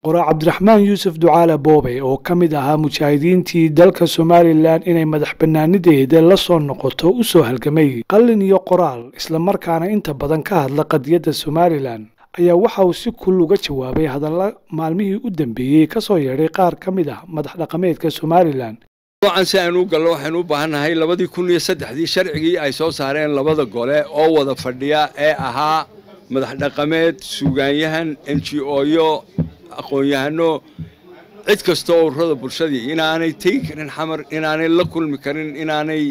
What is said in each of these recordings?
qoraa cabdiraxmaan yuusuf ducaale boobe oo ka mid ahaa mujaahidiintii dalka somalilan inay madax bannaanideeda la soo noqoto u soo halgamay qallin iyo qoraal islamarkaana inta badan ka hadla qadiyadda somalilan ayaa waxa uu si kul uga jawaabay hadalla maalmihii u dambeeyey ka soo yeedhay qaar ka mid ah madax dhaqameedka somalilan noocan si aynu u gallo waxaynu u baahannahay labadii kun iyo saddexdii sharcigii ay soo saareen labada gole oo wada fadhiya ee ahaa madax dhaqameed suugaanyahan n g oyo aqoon-yahano cid kastoo ururada bulshadii inaanay tegi karin xamar inaanay la kulmi karin inaanay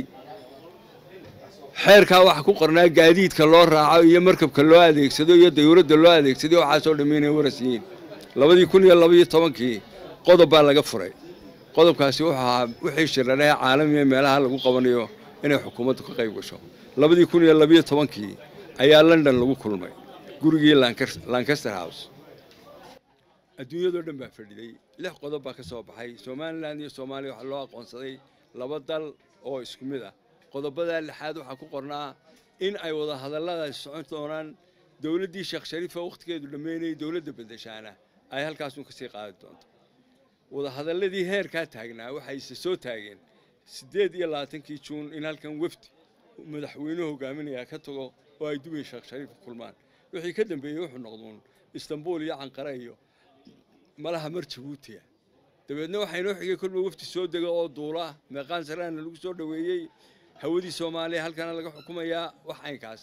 xeerkaa waxa ku qornaa gaadiidka loo raaco iyo markabka loo adeegsado iyo dayuuradda loo adeegsaday waxaasoo dhammi inay waras yihiin labadii kun iyo labaiyo tobankii qodob baa laga furay qodobkaasi wuxuu ahaa wixii shiraree caalamiga meelaha lagu qabanayo inay xukuumaddu ka qayb gasho labadii kun iyo labiyo tobankii ayaa london lagu kulmay gurigii lancaster house adduunyadoo dhan baa fadhiday lix qodob baa ka soo baxay somalilan iyo soomaaliya waxaa loo aqoonsaday laba dal oo isku mid ah qodobadaa lixaad waxaa ku qornaa in ay wada hadalladaasi socon doonaan dowladdii sheekh shariifa wakhtigeedu dhammaynayay dowladda beddeshaana ay halkaasun ka sii qaadi doonto wadahadalladii heerkaa taagnaa waxayse soo taageen siddeed iyo labaatankii juun in halkan wefdi madaxweynuhu hogaaminayaa ka tago oo ay dubay sheekh shariif kulmaan wixii ka dambeeyey wuxuu noqduun istanbuul iyo canqare iyo malaha mar jabuutiya dabeedna waxaa inoo xigay kolba wefdi soo dega oo duula meeqaan saraana lagu soo dhoweeyey hawadii soomaaliya halkana laga xukumayaa wax aynkaas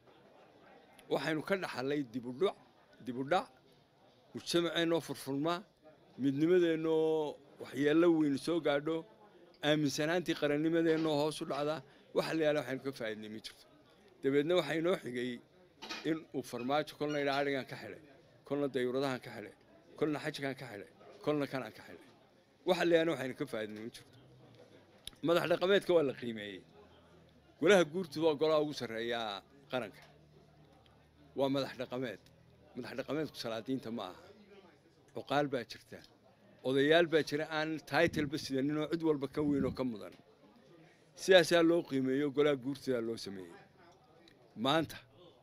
waxaynu ka dhaxallay dibudhac dibudhac mujtamaceennoo furfurma midnimadeennoo waxyeello weyn soo gaadho aaminsanaantii qarannimadeennoo hoos u dhacda waxa la yaala waxaynu ka faa'iidnay ma jirto dabeedna waxaa inoo xigay in uu farmaajo kolna idhaa adhigan ka xidhay kolna dayuuradahan ka xidhay kolna xajkan ka xidhay kolna kanaan ka xidhay waxa la yaala waxaynu ka faa'iidnay ma jirto madax dhaqameedka waa la qiimeeyey golaha guurtu waa golaha ugu sarreeyaa qaranka waa madax dhaqameed madax dhaqameedku salaadiinta ma aha cuqaal baa jirta odayaal baa jira aan taitleba sidaninoo cid walba ka weyn oo ka mudan sidaasaa loo qiimeeyo golaha guurtadaa loo sameeyey maanta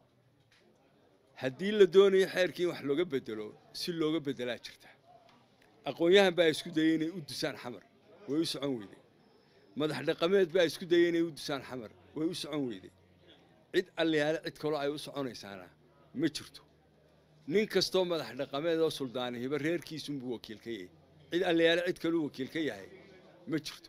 haddii la doonayo xeerkii in wax looga bedelo si looga bedelaa jirta aqoon-yahan baa isku dayay inay u dusaan xamar way u socon weyday madax dhaqameed baa isku dayay inay u dusaan xamar way u socon weyday cid allayaale cid kaloo ay u soconaysaana ma jirto nin kastoo madax dhaqameed oo suldaanihiba reerkiisunbuu wakiil ka yahay cid allayaale cid kaluu wakiil ka yahay ma jirto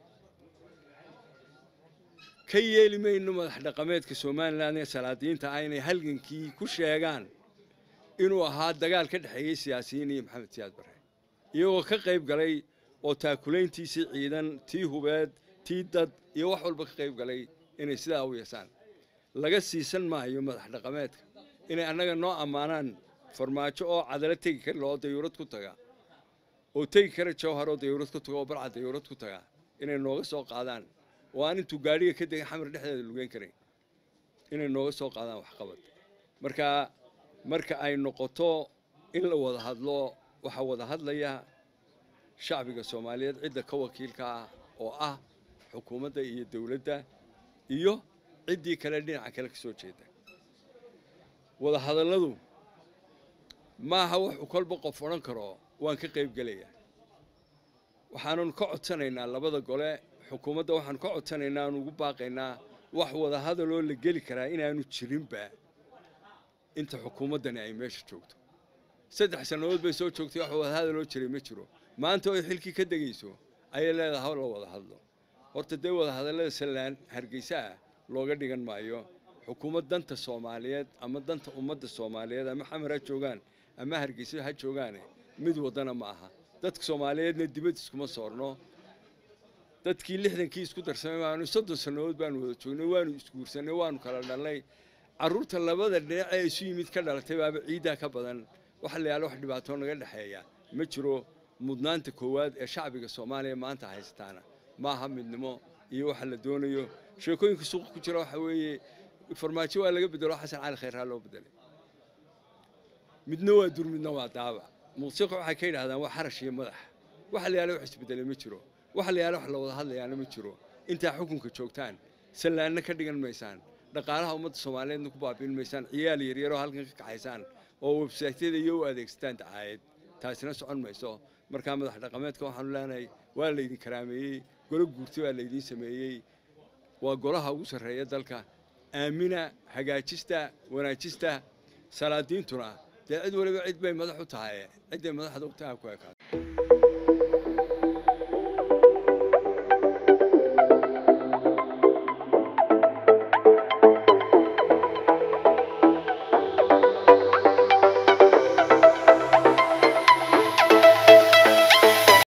ka yeeli mayno madax dhaqameedka somalilan ee salaadiinta ah inay halgankii ku sheegaan inuu ahaa dagaal ka dhexeeyey siyaasiyiin iyo maxamed siyaad barre iyagoo ka qayb galay oo taakulayntiisii ciidan tii hubeed tii dad iyo wax walba ka qayb galay inay sidaa u yeesaan laga siisan maayo madax dhaqameedka inay annaga noo ammaanaan farmaajo oo cadalo tegi kara oo dayuurad ku taga oo tegi kara jawhar oo dayuurad ku taga oo barca dayuurad ku taga inay nooga soo qaadaan oo aan intuu gaadhiga ka degay xamar dhexdeeda lugeyn karayn inay nooga soo qaadaan waxqabad marka marka ay noqoto in la wada hadlo waxaa wada hadlaya shacbiga soomaaliyeed cidda ka wakiilka ah oo ah xukuumadda iyo dowladda iyo ciddii kale dhinaca kale ka soo jeeda wada hadalladu maaha wuxuu kolba qof odhan karo waan ka qayb gelayaa waxaannu ka codsanaynaa labada gole xukuumadda waxaanu ka codsanaynaa aanu ugu baaqaynaa wax wada hadaloo la geli karaa inaanu jirinba inta xukuumaddani ay meesha joogto saddex sannadood bay soo joogtay wax wada hadaloo jiray ma jiro maanta oo xilkii ka degayso ayay leedahay haw la wada hadlo horta dee wada hadallada sallaan hargeysa ah looga dhigan maayo xukuumad danta soomaaliyeed ama danta ummadda soomaaliyeed ama xamar ha joogaan ama hargeysa ha joogaane mid waddana ma aha dadka soomaaliyeedna dibad iskuma soorno dadkii lixdankii isku darsamay baanu soddon sannadood baanu wada joognay waanu isguursanay waanu kala dhalnay carruurta labada dhinac ee isu yimid ka dhalatay baaba ciiddaa ka badan waxa la yaala wax dhibaatoo naga dhexeeya ma jiro mudnaanta koowaad ee shacbiga soomaaliya maanta haysataana ma aha midnimo iyo waxa la doonayo sheekooyinka suuqa ku jira waxa weeye farmaajo waa laga bedelo xasan cali khayraa loo bedelay midna waa dur midna waa daabac muusiqa waxay ka yidhahdaan waa xarash iyo madax waxa la yaala wax isbedelay ma jiro waxa la yaala wax la wada hadlayaana ma jiro intaa xukunka joogtaan sallaanna ka dhigan maysaan dhaqaalaha ummadda soomaaliyeedna ku baabiin maysaan ciyaal yaryaroo halkan ka kaxaysaan oo websaytyada iyo u adeegsataan dacaayad taasina socon mayso markaa madax dhaqameedka waxaanu leenahay waa laydin karaameeyey golo guurti baa laydiin sameeyey waa golaha ugu sarreeya dalka aamina hagaajista wanaajista salaadiintuna dee cid waliba cid bay madax u tahay cidday madaxda u tahay ku ekaata